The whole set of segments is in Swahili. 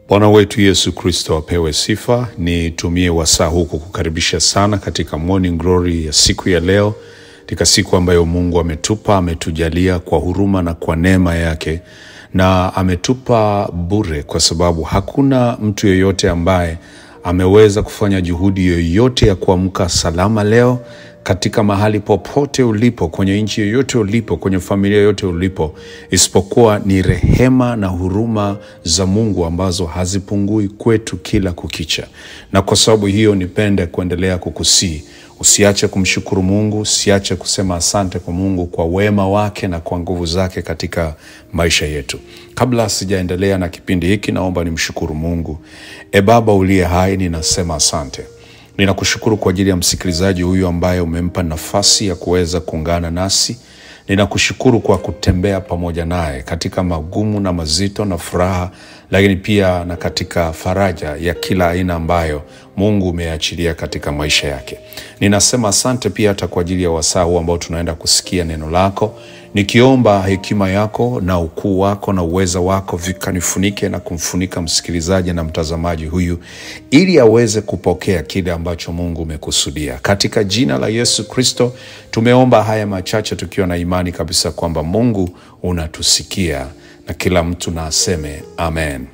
Bwana wetu Yesu Kristo apewe sifa. Nitumie wasaa huu kukukaribisha sana katika Morning Glory ya siku ya leo, katika siku ambayo Mungu ametupa, ametujalia kwa huruma na kwa neema yake, na ametupa bure, kwa sababu hakuna mtu yeyote ambaye ameweza kufanya juhudi yoyote ya kuamka salama leo katika mahali popote ulipo, kwenye nchi yoyote ulipo, kwenye familia yoyote ulipo, isipokuwa ni rehema na huruma za Mungu ambazo hazipungui kwetu kila kukicha. Na kwa sababu hiyo, nipende kuendelea kukusii usiache kumshukuru Mungu, usiache kusema asante kwa Mungu kwa wema wake na kwa nguvu zake katika maisha yetu. Kabla sijaendelea na kipindi hiki, naomba nimshukuru Mungu. E Baba uliye hai, ninasema asante Ninakushukuru kwa ajili ya msikilizaji huyu ambaye umempa nafasi ya kuweza kuungana nasi. Ninakushukuru kwa kutembea pamoja naye katika magumu na mazito na furaha, lakini pia na katika faraja ya kila aina ambayo Mungu umeachilia katika maisha yake. Ninasema asante pia hata kwa ajili ya wasaa huu ambao tunaenda kusikia neno lako, nikiomba hekima yako na ukuu wako na uweza wako vikanifunike na kumfunika msikilizaji na mtazamaji huyu, ili aweze kupokea kile ambacho Mungu umekusudia. Katika jina la Yesu Kristo tumeomba haya machache tukiwa na imani kabisa kwamba Mungu unatusikia, na kila mtu na aseme amen.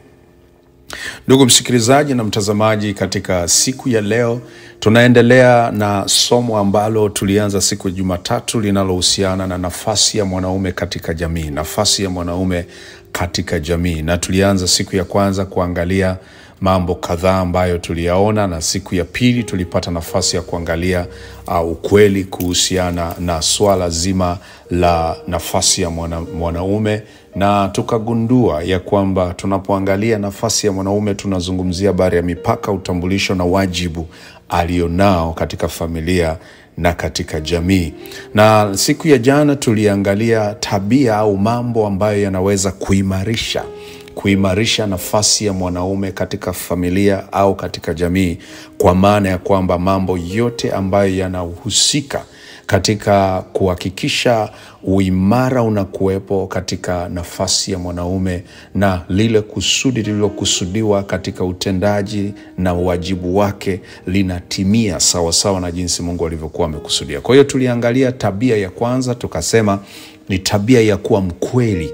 Ndugu msikilizaji na mtazamaji, katika siku ya leo tunaendelea na somo ambalo tulianza siku ya Jumatatu linalohusiana na nafasi ya mwanaume katika jamii, nafasi ya mwanaume katika jamii, na tulianza siku ya kwanza kuangalia mambo kadhaa ambayo tuliyaona, na siku ya pili tulipata nafasi ya kuangalia uh, ukweli kuhusiana na swala zima la nafasi ya mwana, mwanaume na tukagundua ya kwamba tunapoangalia nafasi ya mwanaume tunazungumzia habari ya mipaka, utambulisho na wajibu alionao katika familia na katika jamii. Na siku ya jana tuliangalia tabia au mambo ambayo yanaweza kuimarisha kuimarisha nafasi ya mwanaume katika familia au katika jamii, kwa maana ya kwamba mambo yote ambayo yanahusika katika kuhakikisha uimara unakuwepo katika nafasi ya mwanaume na lile kusudi lililokusudiwa katika utendaji na uwajibu wake linatimia sawasawa sawa na jinsi Mungu alivyokuwa amekusudia. Kwa hiyo tuliangalia tabia ya kwanza, tukasema ni tabia ya kuwa mkweli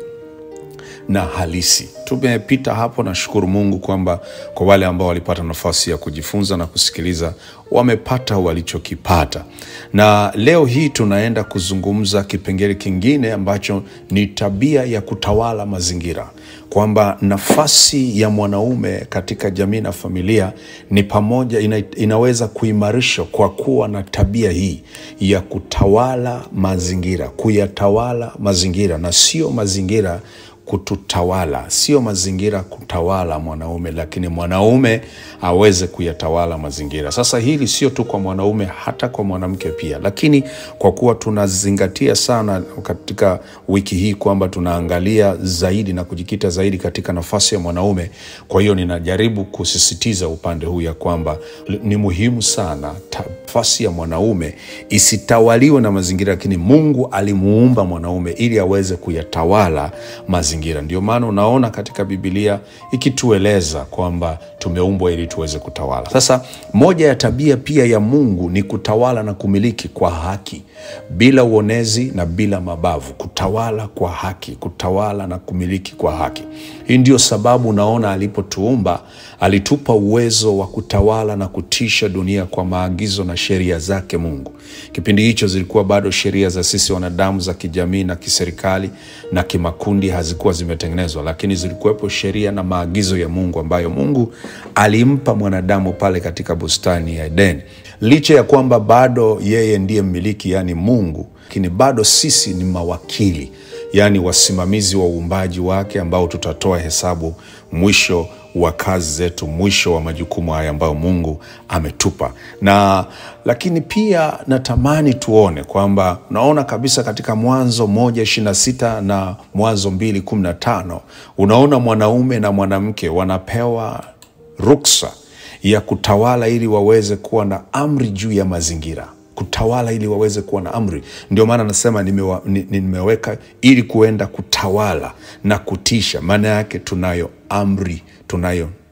na halisi. Tumepita hapo, nashukuru Mungu kwamba kwa wale ambao walipata nafasi ya kujifunza na kusikiliza wamepata walichokipata, na leo hii tunaenda kuzungumza kipengele kingine ambacho ni tabia ya kutawala mazingira, kwamba nafasi ya mwanaume katika jamii na familia ni pamoja ina, inaweza kuimarishwa kwa kuwa na tabia hii ya kutawala mazingira, kuyatawala mazingira na sio mazingira kututawala, sio mazingira kutawala mwanaume, lakini mwanaume aweze kuyatawala mazingira. Sasa hili sio tu kwa mwanaume, hata kwa mwanamke pia, lakini kwa kuwa tunazingatia sana katika wiki hii kwamba tunaangalia zaidi na kujikita zaidi katika nafasi ya mwanaume, kwa hiyo ninajaribu kusisitiza upande huu ya kwamba ni muhimu sana nafasi ya mwanaume isitawaliwe na mazingira, lakini Mungu alimuumba mwanaume ili aweze kuyatawala mazingira. Ndio maana unaona katika Biblia ikitueleza kwamba tumeumbwa ili tuweze kutawala. Sasa moja ya tabia pia ya Mungu ni kutawala na kumiliki kwa haki, bila uonezi na bila mabavu, kutawala kwa haki, kutawala na kumiliki kwa haki. Hii ndio sababu unaona alipotuumba alitupa uwezo wa kutawala na kutisha dunia kwa maagizo na sheria zake Mungu. Kipindi hicho zilikuwa bado sheria za sisi wanadamu za kijamii na kiserikali na kimakundi hazikuwa zimetengenezwa, lakini zilikuwepo sheria na maagizo ya Mungu ambayo Mungu alimpa mwanadamu pale katika bustani ya Edeni. Licha ya kwamba bado yeye ndiye mmiliki, yaani Mungu, lakini bado sisi ni mawakili, yaani wasimamizi wa uumbaji wake ambao tutatoa hesabu mwisho wa kazi zetu, mwisho wa majukumu haya ambayo Mungu ametupa. Na lakini pia natamani tuone kwamba unaona kabisa katika Mwanzo moja ishirini na sita na Mwanzo mbili kumi na tano unaona mwanaume na mwanamke wanapewa ruksa ya kutawala ili waweze kuwa na amri juu ya mazingira kutawala ili waweze kuwa na amri. Ndio maana nasema nimewa, ni- nimeweka ili kuenda kutawala na kutisha. Maana yake tunayo amri, tunayo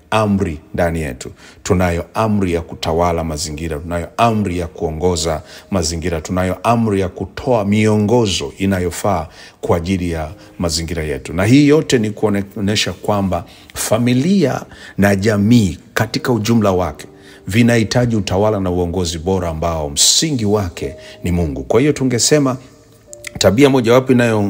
amri ndani yetu. Tunayo amri ya kutawala mazingira, tunayo amri ya kuongoza mazingira, tunayo amri ya kutoa miongozo inayofaa kwa ajili ya mazingira yetu, na hii yote ni kuonyesha kwamba familia na jamii katika ujumla wake vinahitaji utawala na uongozi bora ambao msingi wake ni Mungu. Kwa hiyo tungesema tabia mojawapo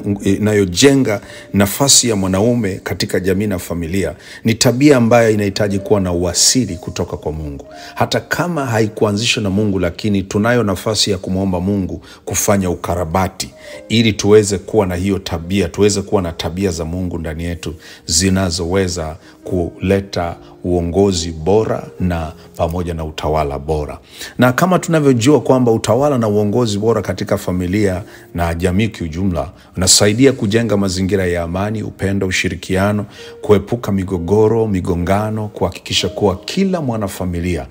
inayojenga nafasi ya mwanaume katika jamii na familia ni tabia ambayo inahitaji kuwa na uasili kutoka kwa Mungu. Hata kama haikuanzishwa na Mungu, lakini tunayo nafasi ya kumwomba Mungu kufanya ukarabati ili tuweze kuwa na hiyo tabia, tuweze kuwa na tabia za Mungu ndani yetu zinazoweza kuleta uongozi bora na pamoja na utawala bora. Na kama tunavyojua kwamba utawala na uongozi bora katika familia na jamii kiujumla unasaidia kujenga mazingira ya amani, upendo, ushirikiano, kuepuka migogoro, migongano, kuhakikisha kuwa kila mwanafamilia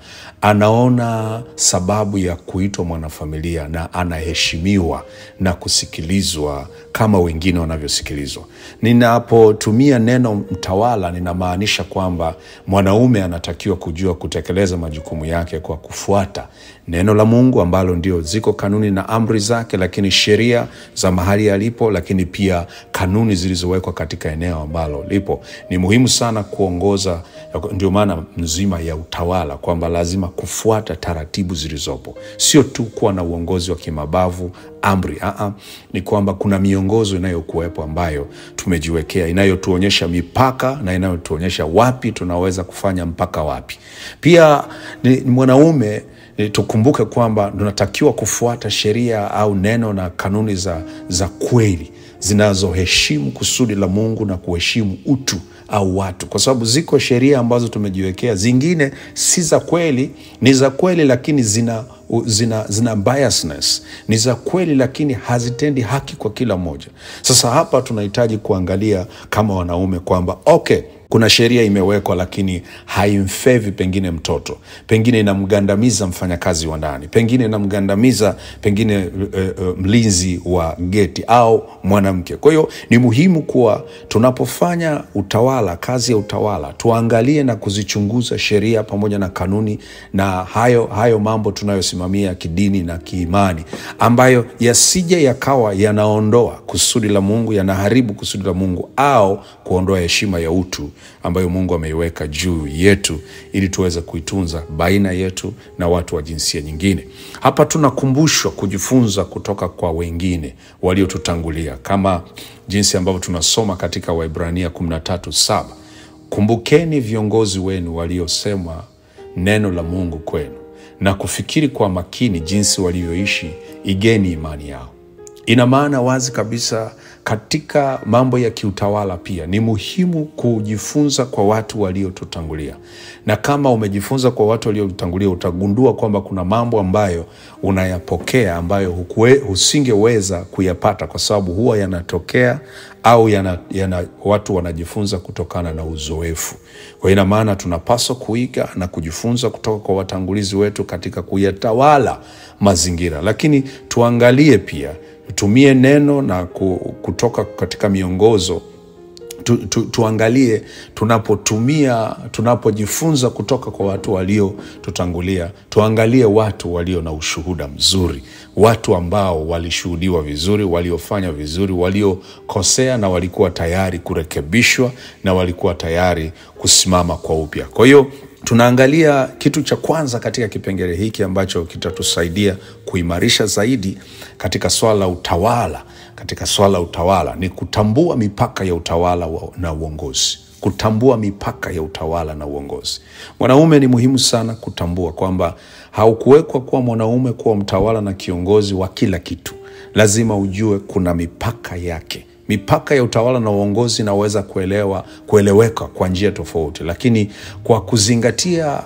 anaona sababu ya kuitwa mwanafamilia na anaheshimiwa na kusikilizwa kama wengine wanavyosikilizwa. Ninapotumia neno mtawala, ninamaanisha kwamba mwanaume anatakiwa kujua kutekeleza majukumu yake kwa kufuata neno la Mungu ambalo ndio ziko kanuni na amri zake, lakini sheria za mahali alipo, lakini pia kanuni zilizowekwa katika eneo ambalo lipo. Ni muhimu sana kuongoza, ndio maana mzima ya utawala kwamba lazima kufuata taratibu zilizopo, sio tu kuwa na uongozi wa kimabavu amri. Aa, ni kwamba kuna miongozo inayokuwepo ambayo tumejiwekea inayotuonyesha mipaka na inayotuonyesha wapi tunaweza kufanya mpaka wapi. Pia ni mwanaume tukumbuke kwamba tunatakiwa kufuata sheria au neno na kanuni za, za kweli zinazoheshimu kusudi la Mungu na kuheshimu utu au watu, kwa sababu ziko sheria ambazo tumejiwekea, zingine si za kweli, ni za kweli lakini zina zina, zina biasness, ni za kweli lakini hazitendi haki kwa kila mmoja. Sasa hapa tunahitaji kuangalia kama wanaume kwamba okay, kuna sheria imewekwa lakini haimfevi pengine mtoto, pengine inamgandamiza mfanyakazi wa ndani, pengine inamgandamiza pengine uh, uh, mlinzi wa geti au mwanamke. Kwa hiyo ni muhimu kuwa tunapofanya utawala, kazi ya utawala, tuangalie na kuzichunguza sheria pamoja na kanuni na hayo, hayo mambo tunayosimamia kidini na kiimani, ambayo yasije yakawa yanaondoa kusudi la Mungu, yanaharibu kusudi la Mungu au kuondoa heshima ya utu ambayo Mungu ameiweka juu yetu ili tuweze kuitunza baina yetu na watu wa jinsia nyingine. Hapa tunakumbushwa kujifunza kutoka kwa wengine waliotutangulia kama jinsi ambavyo tunasoma katika Waibrania 13:7, kumbukeni viongozi wenu waliosema neno la Mungu kwenu na kufikiri kwa makini jinsi walivyoishi, igeni imani yao. Ina maana wazi kabisa katika mambo ya kiutawala pia ni muhimu kujifunza kwa watu waliotutangulia, na kama umejifunza kwa watu waliotutangulia utagundua kwamba kuna mambo ambayo unayapokea ambayo hukue, usingeweza kuyapata kwa sababu huwa yanatokea au yana, yana, watu wanajifunza kutokana na uzoefu. Kwa ina maana tunapaswa kuiga na kujifunza kutoka kwa watangulizi wetu katika kuyatawala mazingira, lakini tuangalie pia tutumie neno na kutoka katika miongozo tu, tu, tuangalie tunapotumia tunapojifunza kutoka kwa watu waliotutangulia, tuangalie watu walio na ushuhuda mzuri, watu ambao walishuhudiwa vizuri, waliofanya vizuri, waliokosea na walikuwa tayari kurekebishwa na walikuwa tayari kusimama kwa upya. Kwa hiyo tunaangalia kitu cha kwanza katika kipengele hiki ambacho kitatusaidia kuimarisha zaidi katika swala la utawala. Katika swala la utawala ni kutambua mipaka ya utawala na uongozi, kutambua mipaka ya utawala na uongozi. Mwanaume ni muhimu sana kutambua kwamba haukuwekwa kuwa mwanaume kuwa mtawala na kiongozi wa kila kitu. Lazima ujue kuna mipaka yake. Mipaka ya utawala na uongozi inaweza kuelewa kueleweka kwa njia tofauti, lakini kwa kuzingatia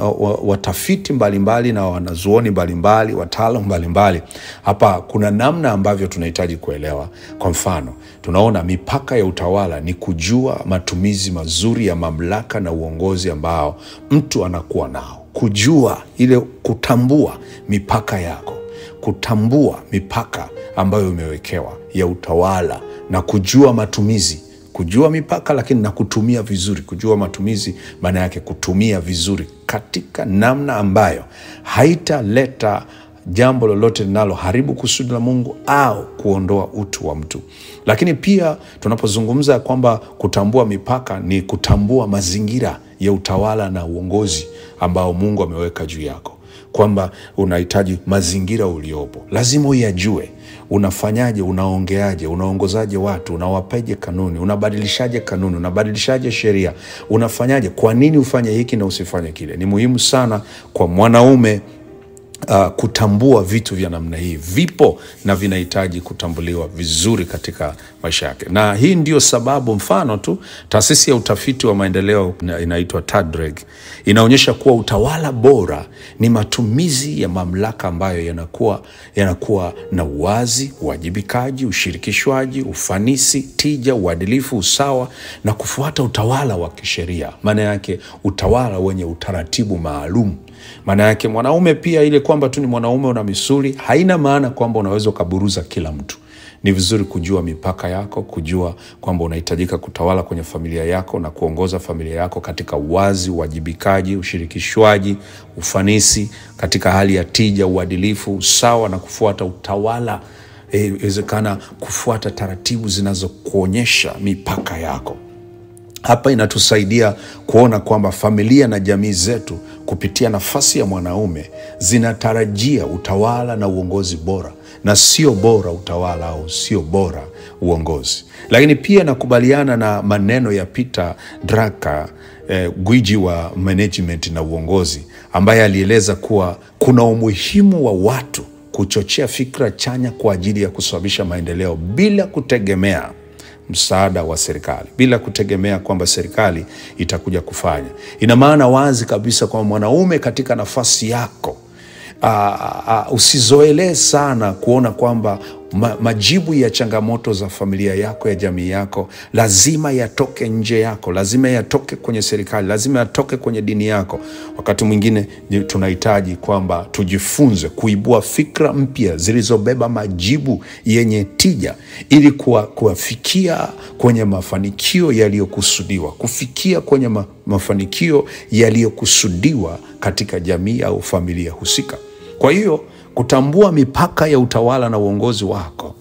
watafiti mbalimbali na wanazuoni mbalimbali, wataalam mbalimbali, hapa kuna namna ambavyo tunahitaji kuelewa. Kwa mfano, tunaona mipaka ya utawala ni kujua matumizi mazuri ya mamlaka na uongozi ambao mtu anakuwa nao, kujua ile, kutambua mipaka yako, kutambua mipaka ambayo imewekewa ya utawala na kujua matumizi kujua mipaka, lakini na kutumia vizuri. Kujua matumizi maana yake kutumia vizuri katika namna ambayo haitaleta jambo lolote linaloharibu kusudi la Mungu au kuondoa utu wa mtu. Lakini pia tunapozungumza kwamba kutambua mipaka ni kutambua mazingira ya utawala na uongozi ambao Mungu ameweka juu yako, kwamba unahitaji mazingira uliopo, lazima uyajue. Unafanyaje? Unaongeaje? Unaongozaje watu? Unawapeje kanuni? Unabadilishaje kanuni? Unabadilishaje sheria? Unafanyaje? Kwa nini ufanye hiki na usifanye kile? Ni muhimu sana kwa mwanaume uh, kutambua vitu vya namna hii vipo na vinahitaji kutambuliwa vizuri katika maisha yake, na hii ndio sababu, mfano tu, taasisi ya utafiti wa maendeleo ina- inaitwa TADREG inaonyesha kuwa utawala bora ni matumizi ya mamlaka ambayo yanakuwa yanakuwa na uwazi, uwajibikaji, ushirikishwaji, ufanisi, tija, uadilifu, usawa na kufuata utawala wa kisheria. Maana yake utawala wenye utaratibu maalum maana yake mwanaume pia, ile kwamba tu ni mwanaume una misuli haina maana kwamba unaweza ukaburuza kila mtu. Ni vizuri kujua mipaka yako, kujua kwamba unahitajika kutawala kwenye familia yako na kuongoza familia yako katika uwazi, uwajibikaji, ushirikishwaji, ufanisi, katika hali ya tija, uadilifu, usawa na kufuata utawala. Eh, Inawezekana kufuata taratibu zinazokuonyesha mipaka yako. Hapa inatusaidia kuona kwamba familia na jamii zetu kupitia nafasi ya mwanaume zinatarajia utawala na uongozi bora, na sio bora utawala au sio bora uongozi. Lakini pia nakubaliana na maneno ya Peter Drucker eh, gwiji wa management na uongozi, ambaye alieleza kuwa kuna umuhimu wa watu kuchochea fikra chanya kwa ajili ya kusababisha maendeleo bila kutegemea msaada wa serikali bila kutegemea kwamba serikali itakuja kufanya. Ina maana wazi kabisa kwamba mwanaume katika nafasi yako aa, aa, usizoelee sana kuona kwamba ma, majibu ya changamoto za familia yako ya jamii yako lazima yatoke nje yako, lazima yatoke kwenye serikali, lazima yatoke kwenye dini yako. Wakati mwingine ni- tunahitaji kwamba tujifunze kuibua fikra mpya zilizobeba majibu yenye tija ili kuwa- kuwafikia kwenye mafanikio yaliyokusudiwa, kufikia kwenye ma, mafanikio yaliyokusudiwa katika jamii au familia husika. Kwa hiyo kutambua mipaka ya utawala na uongozi wako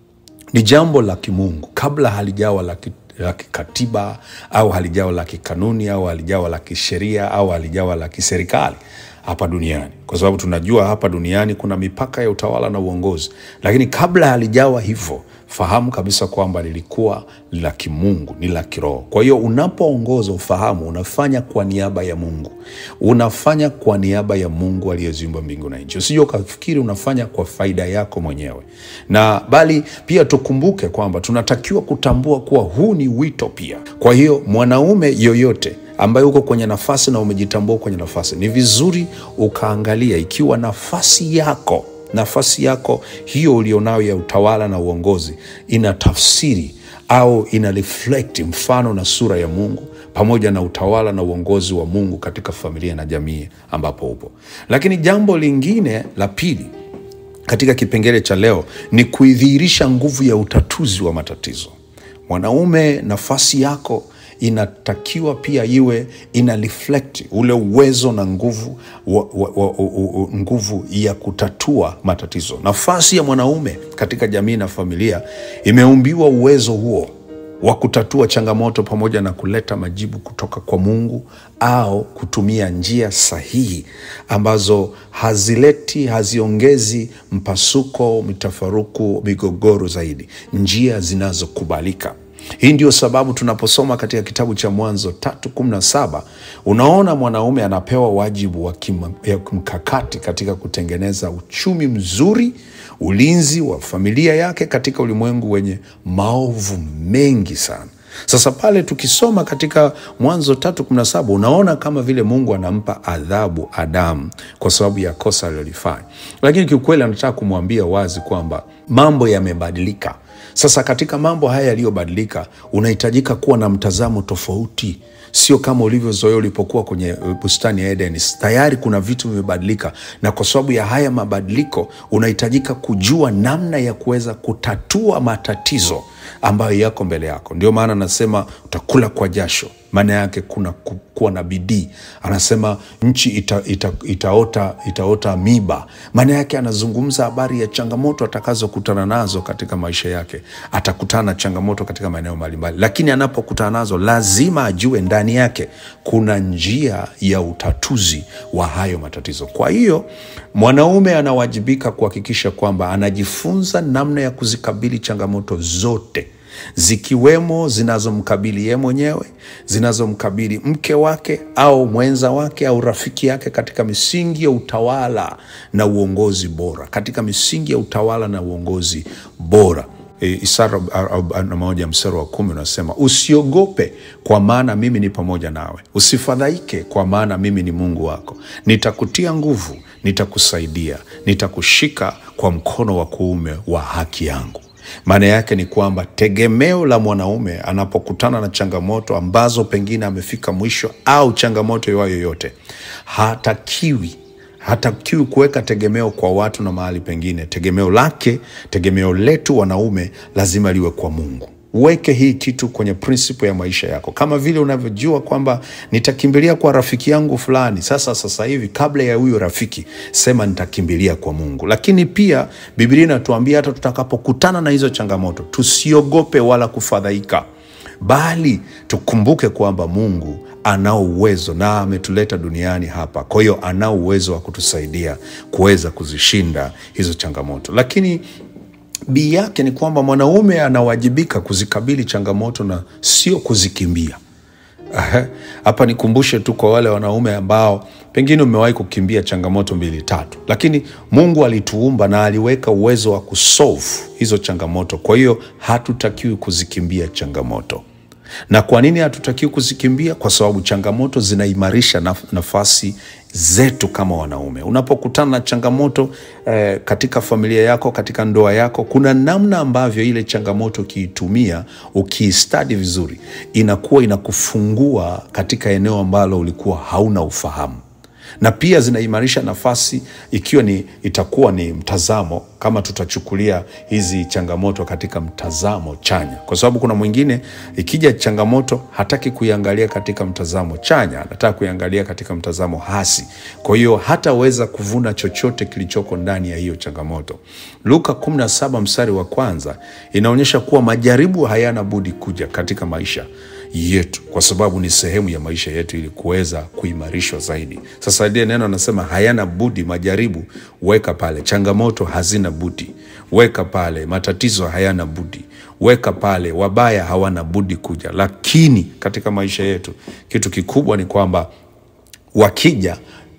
ni jambo la kimungu kabla halijawa la ki- la kikatiba au halijawa la kikanuni au halijawa la kisheria au halijawa la kiserikali hapa duniani, kwa sababu tunajua hapa duniani kuna mipaka ya utawala na uongozi, lakini kabla halijawa hivyo, fahamu kabisa kwamba lilikuwa la kimungu, ni la kiroho. Kwa hiyo unapoongoza, ufahamu unafanya kwa niaba ya Mungu, unafanya kwa niaba ya Mungu aliyeziumba mbingu na nchi. Usije ukafikiri unafanya kwa faida yako mwenyewe, na bali pia tukumbuke kwamba tunatakiwa kutambua kuwa huu ni wito pia. Kwa hiyo mwanaume yoyote ambaye uko kwenye nafasi na umejitambua kwenye nafasi, ni vizuri ukaangalia ikiwa nafasi yako nafasi yako hiyo ulionayo ya utawala na uongozi ina tafsiri au ina reflect mfano na sura ya Mungu pamoja na utawala na uongozi wa Mungu katika familia na jamii ambapo upo. Lakini jambo lingine la pili katika kipengele cha leo ni kuidhihirisha nguvu ya utatuzi wa matatizo. Mwanaume, nafasi yako inatakiwa pia iwe ina reflect ule uwezo na nguvu wa, wa, wa, wa, wa, nguvu ya kutatua matatizo. Nafasi ya mwanaume katika jamii na familia imeumbiwa uwezo huo wa kutatua changamoto pamoja na kuleta majibu kutoka kwa Mungu au kutumia njia sahihi ambazo hazileti, haziongezi mpasuko, mitafaruku, migogoro zaidi, njia zinazokubalika. Hii ndio sababu tunaposoma katika kitabu cha Mwanzo tatu kumi na saba unaona mwanaume anapewa wajibu wa kima- ya kimkakati katika kutengeneza uchumi mzuri, ulinzi wa familia yake katika ulimwengu wenye maovu mengi sana. Sasa pale tukisoma katika Mwanzo tatu kumi na saba unaona kama vile Mungu anampa adhabu Adamu kwa sababu ya kosa alilolifanya, lakini kiukweli anataka kumwambia wazi kwamba mambo yamebadilika. Sasa katika mambo haya yaliyobadilika, unahitajika kuwa na mtazamo tofauti, sio kama ulivyozoea ulipokuwa kwenye uh, bustani ya Eden. Tayari kuna vitu vimebadilika, na kwa sababu ya haya mabadiliko unahitajika kujua namna ya kuweza kutatua matatizo ambayo yako mbele yako. Ndio maana anasema utakula kwa jasho, maana yake kuna ku- kuwa na bidii. Anasema nchi ita, ita, itaota, itaota miba, maana yake anazungumza habari ya changamoto atakazokutana nazo katika maisha yake. Atakutana na changamoto katika maeneo mbalimbali, lakini anapokutana nazo lazima ajue ndani yake kuna njia ya utatuzi wa hayo matatizo. Kwa hiyo mwanaume anawajibika kuhakikisha kwamba anajifunza namna ya kuzikabili changamoto zote zikiwemo zinazomkabili yeye mwenyewe, zinazomkabili mke wake au mwenza wake au rafiki yake, katika misingi ya utawala na uongozi bora, katika misingi ya utawala na uongozi bora. E, Isara arobaini na moja mstari wa kumi unasema usiogope, kwa maana mimi ni pamoja nawe, usifadhaike, kwa maana mimi ni Mungu wako, nitakutia nguvu, nitakusaidia, nitakushika kwa mkono wa kuume wa haki yangu. Maana yake ni kwamba tegemeo la mwanaume anapokutana na changamoto ambazo pengine amefika mwisho au changamoto iwayo yoyote, hatakiwi hatakiwi kuweka tegemeo kwa watu na mahali pengine. Tegemeo lake, tegemeo letu wanaume lazima liwe kwa Mungu. Uweke hii kitu kwenye principle ya maisha yako, kama vile unavyojua kwamba nitakimbilia kwa rafiki yangu fulani. Sasa sasa hivi, kabla ya huyo rafiki, sema nitakimbilia kwa Mungu. Lakini pia Biblia inatuambia hata tutakapokutana na hizo changamoto tusiogope wala kufadhaika, bali tukumbuke kwamba Mungu anao uwezo na ametuleta duniani hapa. Kwa hiyo anao uwezo wa kutusaidia kuweza kuzishinda hizo changamoto, lakini bii yake ni kwamba mwanaume anawajibika kuzikabili changamoto na sio kuzikimbia. Aha. Hapa nikumbushe tu kwa wale wanaume ambao pengine umewahi kukimbia changamoto mbili tatu, lakini Mungu alituumba na aliweka uwezo wa kusolve hizo changamoto. Kwa hiyo hatutakiwi kuzikimbia changamoto. Na kwa nini hatutakiwi kuzikimbia? Kwa sababu changamoto zinaimarisha naf nafasi zetu kama wanaume. Unapokutana na changamoto eh, katika familia yako, katika ndoa yako, kuna namna ambavyo ile changamoto ukiitumia, ukiistadi vizuri, inakuwa inakufungua katika eneo ambalo ulikuwa hauna ufahamu na pia zinaimarisha nafasi ikiwa ni itakuwa ni mtazamo, kama tutachukulia hizi changamoto katika mtazamo chanya, kwa sababu kuna mwingine ikija changamoto hataki kuiangalia katika mtazamo chanya, anataka kuiangalia katika mtazamo hasi. Kwa hiyo hataweza kuvuna chochote kilichoko ndani ya hiyo changamoto. Luka 17 mstari wa kwanza inaonyesha kuwa majaribu hayana budi kuja katika maisha yetu kwa sababu ni sehemu ya maisha yetu ili kuweza kuimarishwa zaidi. Sasa ile neno anasema hayana budi, majaribu weka pale, changamoto hazina budi weka pale, matatizo hayana budi weka pale, wabaya hawana budi kuja. Lakini katika maisha yetu kitu kikubwa ni kwamba wakija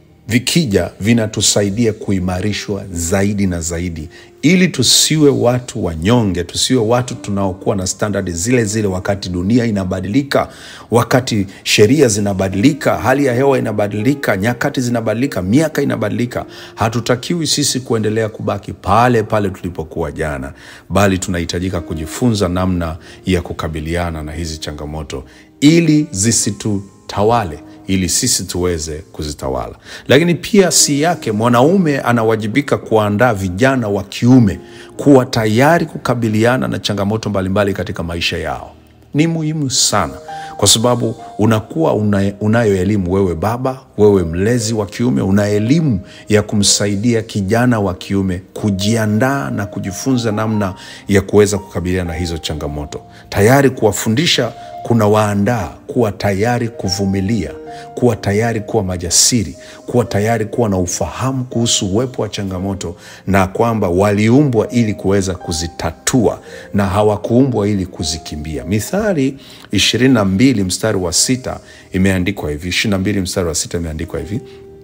vikija vinatusaidia kuimarishwa zaidi na zaidi, ili tusiwe watu wanyonge, tusiwe watu tunaokuwa na standard zile zile wakati dunia inabadilika, wakati sheria zinabadilika, hali ya hewa inabadilika, nyakati zinabadilika, miaka inabadilika. Hatutakiwi sisi kuendelea kubaki pale pale tulipokuwa jana, bali tunahitajika kujifunza namna ya kukabiliana na hizi changamoto ili zisitutawale ili sisi tuweze kuzitawala. Lakini pia si yake, mwanaume anawajibika kuandaa vijana wa kiume kuwa tayari kukabiliana na changamoto mbalimbali katika maisha yao. Ni muhimu sana, kwa sababu unakuwa una, unayo elimu wewe baba, wewe mlezi wa kiume, una elimu ya kumsaidia kijana wa kiume kujiandaa na kujifunza namna ya kuweza kukabiliana na hizo changamoto, tayari kuwafundisha kuna waandaa kuwa tayari kuvumilia, kuwa tayari kuwa majasiri, kuwa tayari kuwa na ufahamu kuhusu uwepo wa changamoto na kwamba waliumbwa ili kuweza kuzitatua na hawakuumbwa ili kuzikimbia. Mithali ishirini na mbili mstari wa sita imeandikwa hivi, ishirini na mbili mstari wa sita imeandikwa hivi,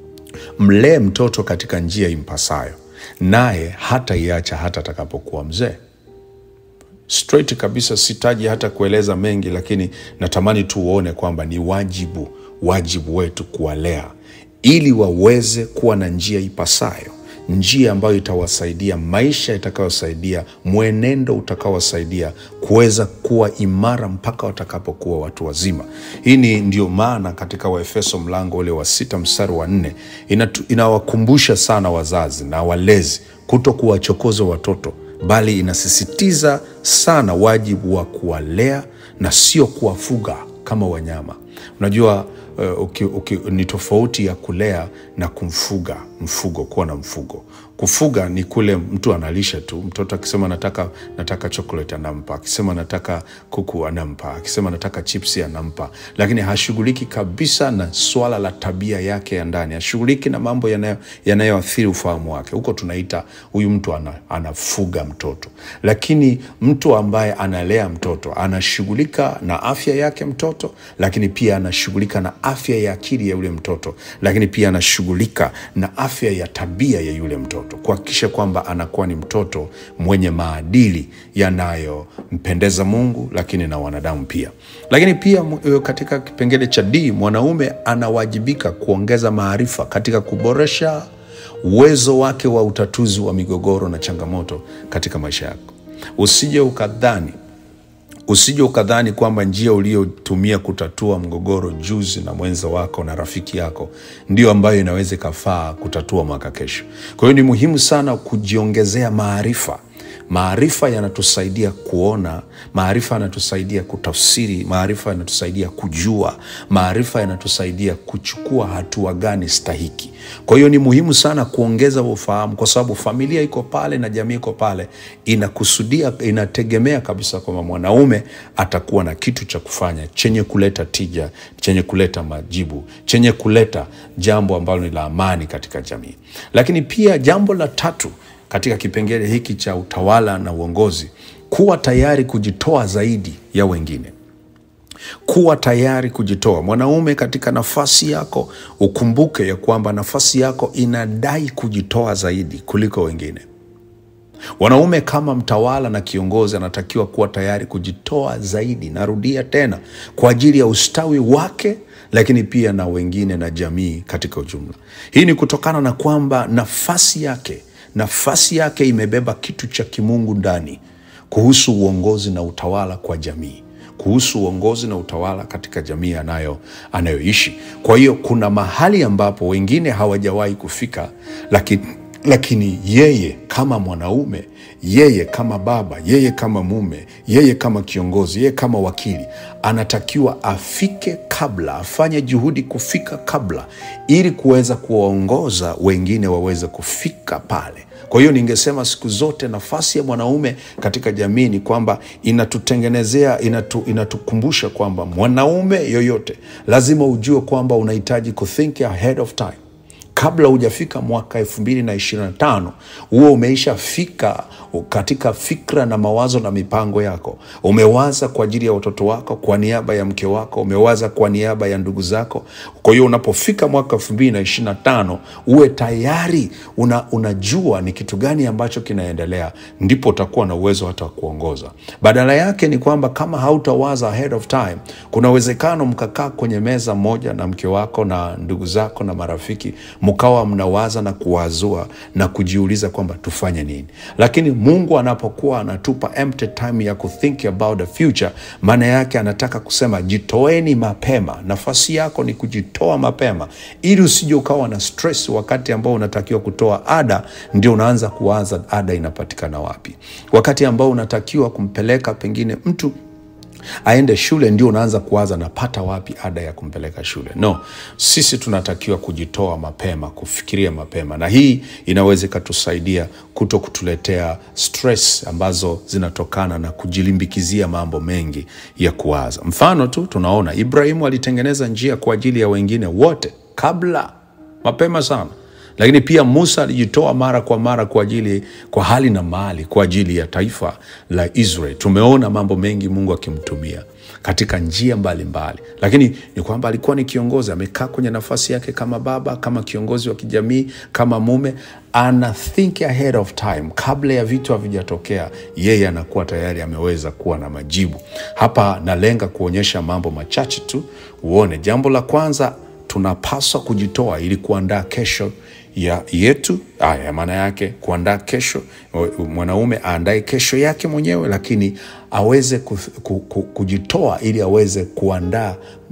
mlee mtoto katika njia impasayo, naye hata iacha hata atakapokuwa mzee straight kabisa, sitaji hata kueleza mengi, lakini natamani tu uone kwamba ni wajibu wajibu wetu kuwalea ili waweze kuwa na njia ipasayo, njia ambayo itawasaidia, maisha itakayosaidia, mwenendo utakaowasaidia kuweza kuwa imara mpaka watakapokuwa watu wazima. Hii ni ndio maana katika Waefeso mlango ule wa sita mstari wa nne inawakumbusha sana wazazi na walezi kuto kuwachokoza watoto bali inasisitiza sana wajibu wa kuwalea na sio kuwafuga kama wanyama. Unajua uh, uki, uki, ni tofauti ya kulea na kumfuga, mfugo, kuwa na mfugo. Kufuga ni kule mtu analisha tu. Mtoto akisema nataka, nataka chocolate anampa, akisema nataka kuku anampa, akisema nataka chipsi anampa, lakini hashughuliki kabisa na swala la tabia yake ya ndani, hashughuliki na mambo yanayo- yanayoathiri ufahamu wake. Huko tunaita huyu mtu ana, anafuga mtoto, lakini mtu ambaye analea mtoto anashughulika na afya yake mtoto, lakini pia anashughulika na afya ya akili ya yule mtoto, lakini pia anashughulika na afya ya tabia ya yule mtoto, kuhakikisha kwamba anakuwa ni mtoto mwenye maadili yanayompendeza Mungu, lakini na wanadamu pia. Lakini pia mu- katika kipengele cha D, mwanaume anawajibika kuongeza maarifa katika kuboresha uwezo wake wa utatuzi wa migogoro na changamoto katika maisha yako. Usije ukadhani usije ukadhani kwamba njia uliyotumia kutatua mgogoro juzi na mwenza wako na rafiki yako ndio ambayo inaweza ikafaa kutatua mwaka kesho. Kwa hiyo ni muhimu sana kujiongezea maarifa. Maarifa yanatusaidia kuona, maarifa yanatusaidia kutafsiri, maarifa yanatusaidia kujua, maarifa yanatusaidia kuchukua hatua gani stahiki. Kwa hiyo ni muhimu sana kuongeza ufahamu, kwa sababu familia iko pale na jamii iko pale, inakusudia, inategemea kabisa kwamba mwanaume atakuwa na kitu cha kufanya chenye kuleta tija, chenye kuleta majibu, chenye kuleta jambo ambalo ni la amani katika jamii. Lakini pia jambo la tatu katika kipengele hiki cha utawala na uongozi, kuwa tayari kujitoa zaidi ya wengine kuwa tayari kujitoa. Mwanaume, katika nafasi yako ukumbuke ya kwamba nafasi yako inadai kujitoa zaidi kuliko wengine. Wanaume kama mtawala na kiongozi anatakiwa kuwa tayari kujitoa zaidi, narudia tena, kwa ajili ya ustawi wake, lakini pia na wengine na jamii katika ujumla. Hii ni kutokana na kwamba nafasi yake nafasi yake imebeba kitu cha kimungu ndani kuhusu uongozi na utawala kwa jamii kuhusu uongozi na utawala katika jamii anayo anayoishi. Kwa hiyo kuna mahali ambapo wengine hawajawahi kufika, lakini, lakini yeye kama mwanaume, yeye kama baba, yeye kama mume, yeye kama kiongozi, yeye kama wakili, anatakiwa afike kabla, afanye juhudi kufika kabla, ili kuweza kuwaongoza wengine waweze kufika pale. Kwa hiyo ningesema siku zote nafasi ya mwanaume katika jamii ni kwamba inatutengenezea, inatu, inatukumbusha kwamba mwanaume yoyote lazima ujue kwamba unahitaji kuthink ahead of time kabla hujafika mwaka elfu mbili na ishirini na tano huo umeishafika katika fikra na mawazo na mipango yako. Umewaza kwa ajili ya watoto wako, kwa niaba ya mke wako, umewaza kwa niaba ya ndugu zako. Kwa hiyo unapofika mwaka elfu mbili na ishirini na tano uwe tayari una, unajua ni kitu gani ambacho kinaendelea, ndipo utakuwa na uwezo hata wa kuongoza. Badala yake ni kwamba kama hautawaza ahead of time, kuna uwezekano mkakaa kwenye meza moja na mke wako na ndugu zako na marafiki mkawa mnawaza na kuwazua na kujiuliza kwamba tufanye nini. Lakini Mungu anapokuwa anatupa empty time ya kuthink about the future, maana yake anataka kusema jitoeni mapema. Nafasi yako ni kujitoa mapema, ili usije ukawa na stress wakati ambao unatakiwa kutoa ada, ndio unaanza kuwaza ada inapatikana wapi, wakati ambao unatakiwa kumpeleka pengine mtu aende shule ndio unaanza kuwaza napata wapi ada ya kumpeleka shule. No, sisi tunatakiwa kujitoa mapema, kufikiria mapema, na hii inaweza ikatusaidia kuto kutuletea stress ambazo zinatokana na kujilimbikizia mambo mengi ya kuwaza. Mfano tu tunaona Ibrahimu alitengeneza njia kwa ajili ya wengine wote kabla, mapema sana lakini pia Musa alijitoa mara kwa mara kwa ajili kwa hali na mali kwa ajili ya taifa la Israel. Tumeona mambo mengi Mungu akimtumia katika njia mbalimbali mbali. Lakini ni kwamba alikuwa ni kiongozi, amekaa kwenye nafasi yake kama baba, kama kiongozi wa kijamii, kama mume, ana think ahead of time, kabla ya vitu havijatokea, yeye anakuwa tayari ameweza kuwa na majibu. Hapa nalenga kuonyesha mambo machache tu, uone. Jambo la kwanza, tunapaswa kujitoa ili kuandaa kesho ya yetu. Aya, maana yake kuandaa kesho, mwanaume aandae kesho yake mwenyewe, lakini aweze ku, ku, ku, kujitoa ili aweze kuandaa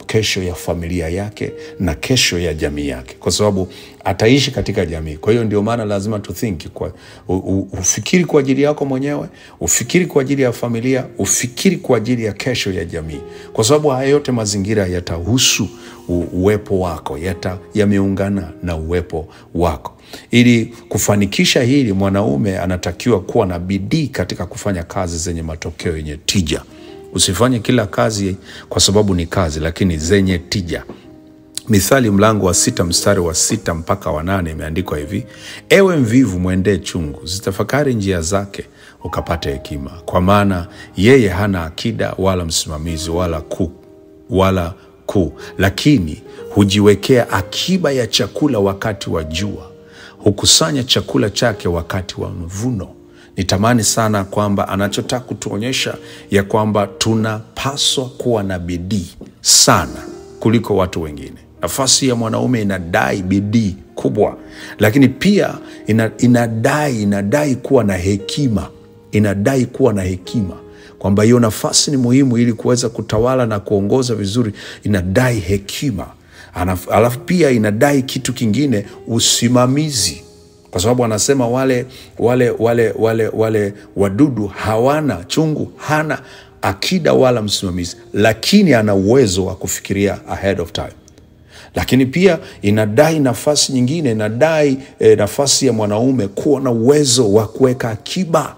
kesho ya familia yake na kesho ya jamii yake, kwa sababu ataishi katika jamii. Kwa hiyo ndio maana lazima tu think kwa, u, u, ufikiri kwa ajili yako mwenyewe, ufikiri kwa ajili ya familia, ufikiri kwa ajili ya kesho ya jamii, kwa sababu haya yote mazingira yatahusu u- uwepo wako, yata yameungana na uwepo wako. Ili kufanikisha hili, mwanaume anatakiwa kuwa na bidii katika kufanya kazi zenye matokeo yenye tija. Usifanye kila kazi kwa sababu ni kazi, lakini zenye tija. Mithali mlango wa sita mstari wa sita mpaka wa nane imeandikwa hivi: ewe mvivu, mwendee chungu, zitafakari njia zake, ukapate hekima, kwa maana yeye hana akida wala msimamizi wala kuu wala kuu, lakini hujiwekea akiba ya chakula wakati wa jua, hukusanya chakula chake wakati wa mvuno. Nitamani sana kwamba anachotaka kutuonyesha ya kwamba tunapaswa kuwa na bidii sana kuliko watu wengine. Nafasi ya mwanaume inadai bidii kubwa, lakini pia ina, inadai inadai kuwa na hekima, inadai kuwa na hekima kwamba hiyo nafasi ni muhimu ili kuweza kutawala na kuongoza vizuri, inadai hekima. Anaf- Alafu pia inadai kitu kingine, usimamizi kwa sababu anasema wale wale wale wale wale wadudu hawana chungu, hana akida wala msimamizi, lakini ana uwezo wa kufikiria ahead of time. Lakini pia inadai nafasi nyingine, inadai eh, nafasi ya mwanaume kuwa na uwezo wa kuweka akiba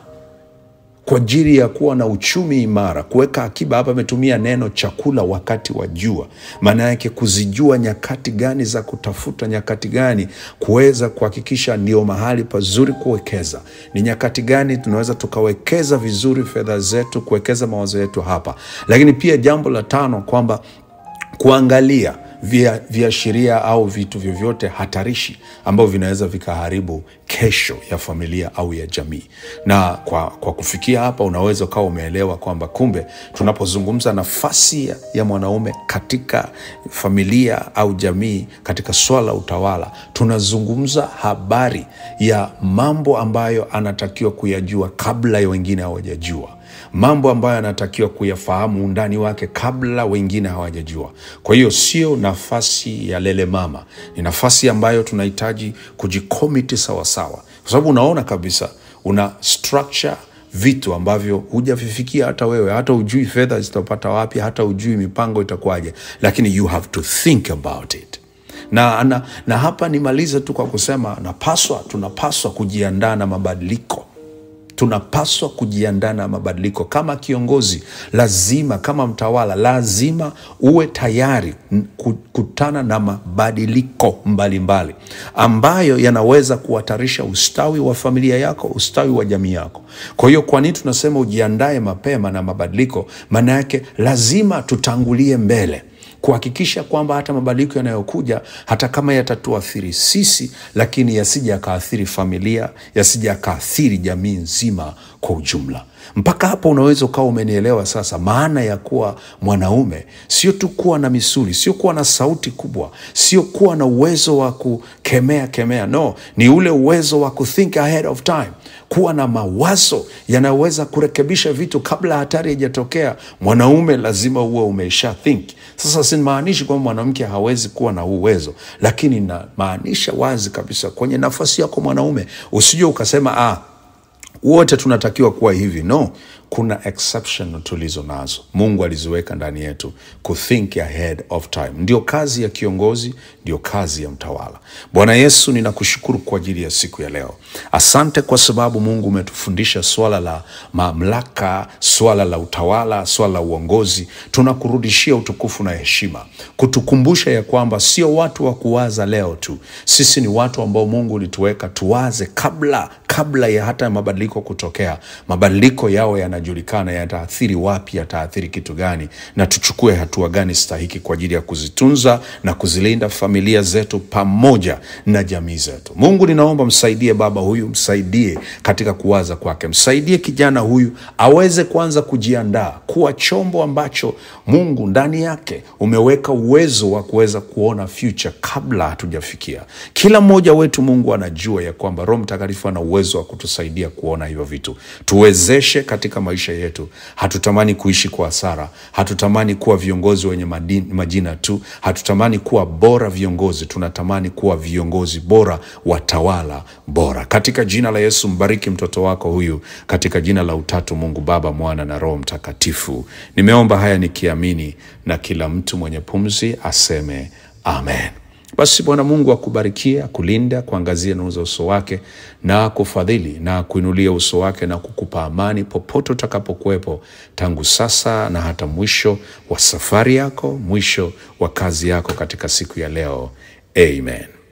kwa ajili ya kuwa na uchumi imara. Kuweka akiba hapa ametumia neno chakula wakati wa jua, maana yake kuzijua nyakati gani za kutafuta, nyakati gani kuweza kuhakikisha ndio mahali pazuri kuwekeza, ni nyakati gani tunaweza tukawekeza vizuri fedha zetu, kuwekeza mawazo yetu hapa. Lakini pia jambo la tano kwamba kuangalia via- viashiria au vitu vyovyote hatarishi ambavyo vinaweza vikaharibu kesho ya familia au ya jamii. Na kwa, kwa kufikia hapa, unaweza ukawa umeelewa kwamba kumbe tunapozungumza nafasi ya, ya mwanaume katika familia au jamii katika swala la utawala, tunazungumza habari ya mambo ambayo anatakiwa kuyajua kabla ya wengine hawajajua mambo ambayo anatakiwa kuyafahamu undani wake kabla wengine hawajajua. Kwa hiyo sio nafasi ya lele mama, ni nafasi ambayo tunahitaji kujikomiti sawasawa, kwa sababu unaona kabisa una structure vitu ambavyo hujavifikia hata wewe, hata ujui fedha zitapata wapi, hata ujui mipango itakuwaje, lakini you have to think about it na, na, na hapa nimalize tu kwa kusema napaswa, tunapaswa kujiandaa na mabadiliko tunapaswa kujiandaa na mabadiliko. Kama kiongozi lazima, kama mtawala lazima uwe tayari n- kukutana na mabadiliko mbalimbali ambayo yanaweza kuhatarisha ustawi wa familia yako, ustawi wa jamii yako. Kwa hiyo, kwa nini tunasema ujiandae mapema na mabadiliko? Maana yake lazima tutangulie mbele kuhakikisha kwamba hata mabadiliko yanayokuja hata kama yatatuathiri sisi, lakini yasije yakaathiri familia, yasije yakaathiri jamii nzima kwa ujumla. Mpaka hapo unaweza ukawa umenielewa sasa maana ya kuwa mwanaume, sio tu kuwa na misuli, sio kuwa na sauti kubwa, sio kuwa na uwezo wa kukemea kemea, no, ni ule uwezo wa kuthink ahead of time, kuwa na mawazo yanayoweza kurekebisha vitu kabla hatari haijatokea. Mwanaume lazima uwe umesha think. Sasa simaanishi kwamba mwanamke hawezi kuwa na huu uwezo, lakini namaanisha wazi kabisa kwenye nafasi yako mwanaume, usije ukasema ah, wote tunatakiwa kuwa hivi. No, kuna exception tulizo nazo, Mungu aliziweka ndani yetu, kuthink ahead of time. Ndio kazi ya kiongozi, ndio kazi ya mtawala. Bwana Yesu, ninakushukuru kwa ajili ya siku ya leo. Asante kwa sababu Mungu umetufundisha swala la mamlaka, swala la utawala, swala la uongozi. Tunakurudishia utukufu na heshima, kutukumbusha ya kwamba sio watu wa kuwaza leo tu, sisi ni watu ambao Mungu ulituweka tuwaze kabla kabla ya hata mabadiliko kutokea. Mabadiliko yao yanajulikana, yataathiri wapi, yataathiri kitu gani, na tuchukue hatua gani stahiki kwa ajili ya kuzitunza na kuzilinda familia zetu pamoja na jamii zetu. Mungu, ninaomba msaidie baba huyu, msaidie katika kuwaza kwake, msaidie kijana huyu aweze kuanza kujiandaa kuwa chombo ambacho Mungu ndani yake umeweka uwezo wa kuweza kuona future kabla hatujafikia. Kila mmoja wetu Mungu anajua ya kwamba Roho Mtakatifu ana uwezo wa kutusaidia kuona hivyo vitu. Tuwezeshe katika maisha yetu. Hatutamani kuishi kwa hasara, hatutamani kuwa viongozi wenye madini, majina tu, hatutamani kuwa bora viongozi, tunatamani kuwa viongozi bora, watawala bora. Katika jina la Yesu, mbariki mtoto wako huyu, katika jina la Utatu Mungu Baba, Mwana na Roho Mtakatifu. Nimeomba haya nikiamini, na kila mtu mwenye pumzi aseme amen. Basi Bwana Mungu akubarikie, akulinda, kuangazia nuru za uso wake na kufadhili na kuinulia uso wake na kukupa amani popote utakapokuwepo, tangu sasa na hata mwisho wa safari yako, mwisho wa kazi yako katika siku ya leo. Amen.